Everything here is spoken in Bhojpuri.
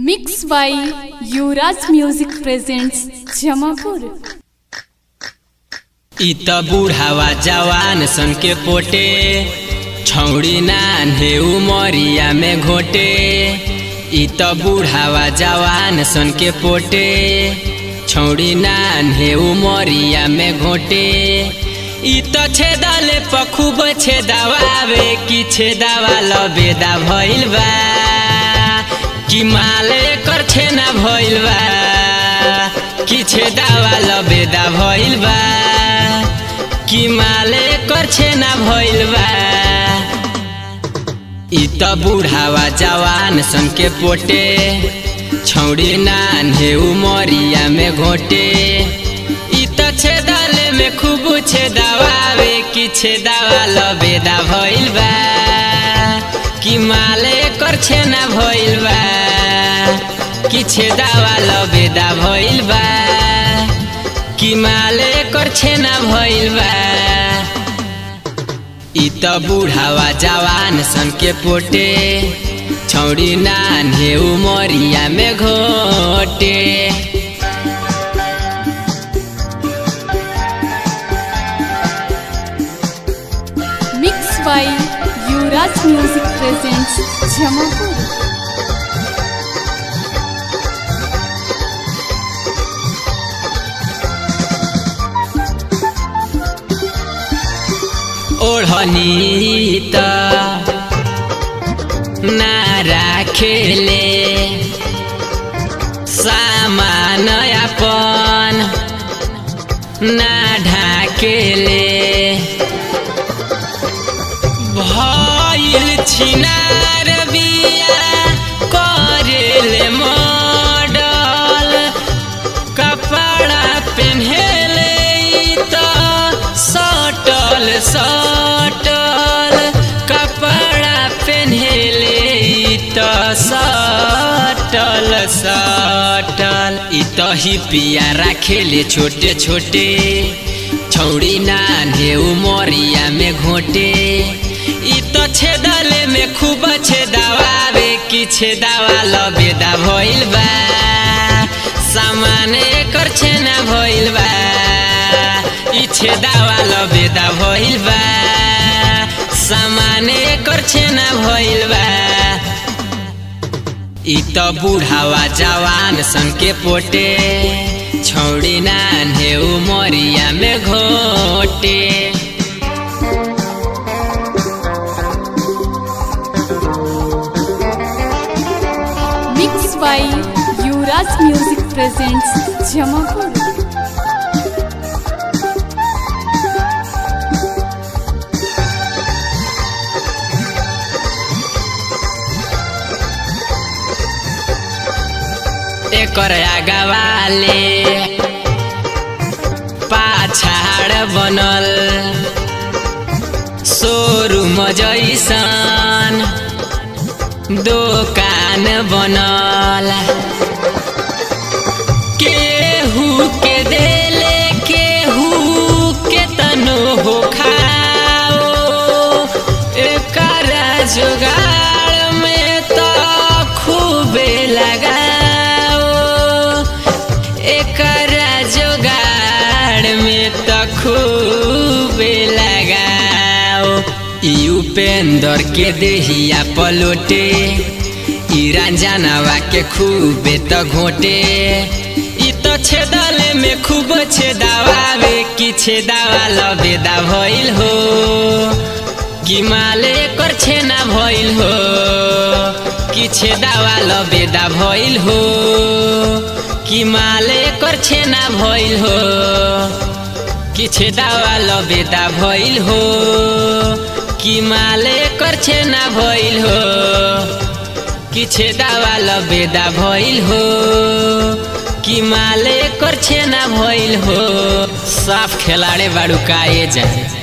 mix by Yuvraj music presents Jamapur इ त बुढ़ावा जवान सन के पोटे छौड़ी नान्हे उमरिया में घोटे इ त बुढ़ावा जवान सन के पोटे छौड़ी नान्हे उमरिया में घोटे इ त छेदाले पखुब छेदावावे कि छेदावा लबेदा भइल बा कि माले कर छेना भइल बा कि छेदावा लबेदा भइल बा कि माले कर छेना भइल बा इ त बुढ़ावा जवान सन के पोटे छौड़ी नान्हे उमरिया में घोटे इ त छेदाले में खूब छेदावावे कि छेदावा लबेदा भइल बा कि माले कर छेना भइल बा कि छेदावा लबेदा भइल बा कि माले कर छेना भइल बा इ त बुढ़ावा जवान सन के पोटे छौड़ी नान्हे उमरिया में घोटे mix by Yuvraj music presents Jamapur ओढ़नी त ना राखेले सामान अपन ना ढाकेले भइल छिनार बिया करेले मॉडल कपड़ा पेन्हेले त सटल सटल कपड़ा पेन्हेले त सटल सटल इ त ही पिया राखेले छोटे छोटे छौड़ी नान्हे उमरिया में घोटे इ त छेदले में खूब छेदावावे कि छेदावा लबेदा भइल बा सामान एकर छेना भइल बा इ छेदावा लबेदा भइल बा सामान एकर छेना भइल बा इ त बुढ़ावा जवान सन के पोटे छौड़ी नान्हे उमरिया में घोटे mix by Yuvraj music presents Jamapur एकर आगवाले पाछाड बनल सोरुम जैसन दोकान बनल केहू के देले केहू के तनो हो खाओ एकरा जुगाड़ में तो खूबे लगाओ एकरा जुगाड़ में तो खूबे लगाओ ई उपेंद्र के देहिया पलोटे ई रंजनवा के खूबे त घोटे ई त छेदले में खूब छेदावावे कि छेदावा लबेदा भइल हो कि माले कर छेना भइल हो कि छेदावा लबेदा भइल हो कि माले कर छेना भइल हो कि छेदावा लबेदा भइल हो कि माले कर छेना भइल हो कि छेदावा लबेदा भइल हो कि माले कर छेना भइल हो साफ खेलाड़े बाड़ू काए जाए